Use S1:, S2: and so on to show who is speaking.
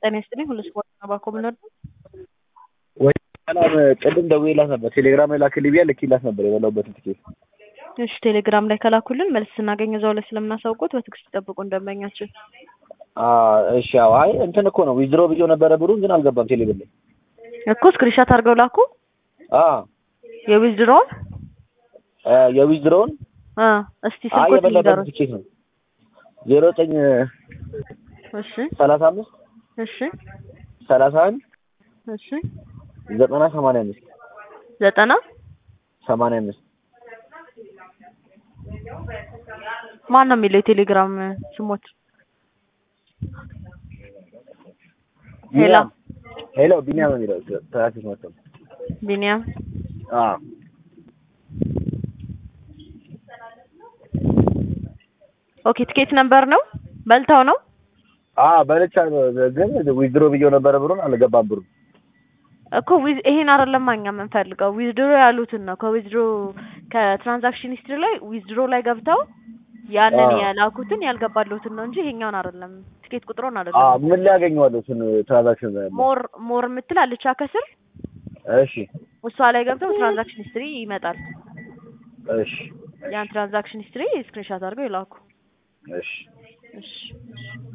S1: ጤና ይስጥልኝ ሁሉ ስፖርት ነው ባኮ ብንወድ
S2: ወይ ሰላም ቅድም ደውዬላት ነበር ቴሌግራም ላይ ላክልኝ ብያ ልኬላት ነበር የበላሁበትን ትኬት
S1: እሺ ቴሌግራም ላይ ከላኩልን መልስ ስናገኝ እዛው ላይ ስለምናሳውቁት በትዕግስት ጠብቁ እንደመኛችን
S2: እሺ አዎ አይ እንትን እኮ ነው ዊዝድሮ ብዬው ነበረ ብሩን ግን አልገባም ቴሌብር ላይ
S1: እኮ ስክሪንሻት አድርገው ላኩ
S2: አ
S1: የዊዝድሮውን
S2: የዊዝድሮውን
S1: አ እስቲ
S2: አይ
S1: ስልኮት
S2: የበላሁበትን
S1: ይንገሩን
S2: ትኬት ነው ዜሮ ዘጠኝ
S1: እሺ
S2: ሰላሳ አምስት
S1: እሺ
S2: ሰላሳ አንድ
S1: እሺ
S2: ዘጠና ሰማንያ አምስት
S1: ዘጠና
S2: ሰማንያ አምስት
S1: ማን ነው የሚለው የቴሌግራም ስሞት ሄሎ
S2: ቢኒያም ሄሎ ቢኒያም ነው የሚለው ትራፊክ መጥቶ
S1: ቢኒያም
S2: አ
S1: ኦኬ ትኬት ነምበር ነው በልተው ነው
S2: አ በልቻ ግን ዊዝድሮ ብዬው ነበረ ብሩን አልገባም ብሩን
S1: እኮ ዊዝ ይሄን አይደለም እኛ የምንፈልገው ዊዝድሮ ያሉትን ነው ከዊዝድሮ ከትራንዛክሽን ሂስትሪ ላይ ዊዝድሮ ላይ ገብተው ያንን
S2: አዎ።
S1: የላኩትን ያልገባለሁትን ነው እንጂ ይሄኛውን አይደለም ትኬት ቁጥሩን
S2: አ
S1: አይደለም
S2: ምን ላይ ያገኘዋለሁ እሱን ትራንዛክሽን
S1: ሞር ሞር የምትል አለች ከስር
S2: እሺ
S1: እሷ ላይ ገብተው ትራንዛክሽን ሂስትሪ ይመጣል
S2: እሺ
S1: ያን ትራንዛክሽን ሂስትሪ ስክሪንሻት አድርገው ይላኩ
S2: እሺ
S1: እሺ